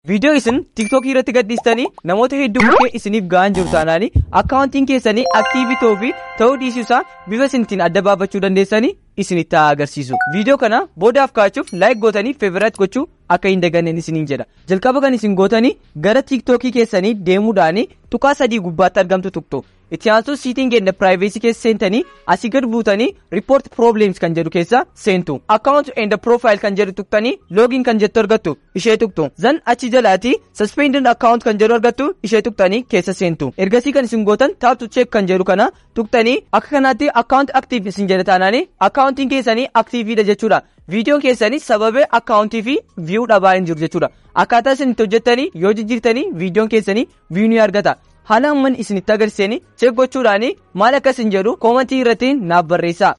viidiyoo isin tiktookii irratti gadhiistanii namoota hedduu bukkee isiniif ga'an jiru taanaanii akkaawuntiin keessanii aktiivii ta'uu fi ta'uu dhiisuu isaa bifa isinitiin adda baafachuu dandeessanii isinitti haa agarsiisu viidiyoo kana boodaaf kaa'achuuf laayik gootanii feeviraat gochuu akka hin daganneen isiniin jedha jalqaba kan isin gootanii gara tiktookii keessanii deemuudhaanii tuqaa sadii gubbaatti argamtu tuqxu itti aansuun siitiin keenya piraayiveesii keessa seentanii asii gad buutanii riipoort probleems kan jedhu keessa seentu akkaawunt enda piroofaayil kan jedhu tuqxanii loogiin kan jettu argattu ishee tuqxu zan achi jalaati saspendin akkaawunt kan jedhu argattu ishee tuqxanii keessa seentu ergasii kan isin gootan taaptu cheek kan jedhu kana tuqxanii akka kanaatti akkaawunt aktiif isin jedha taanaanii akkaawuntiin keessanii aktiiviidha jechuudha viidiyoon keessanii sababee akkaawuntii fi viyuu dhabaa hin jiru jechuudha akkaataa isin itti hojjettanii yoo jijjiirtanii viidiyoon keessanii viyuu ni argata haala amman isinitti agarsiisanii cheek gochuudhaanii maal akkas hin jedhu koomantii irratti naaf barreessaa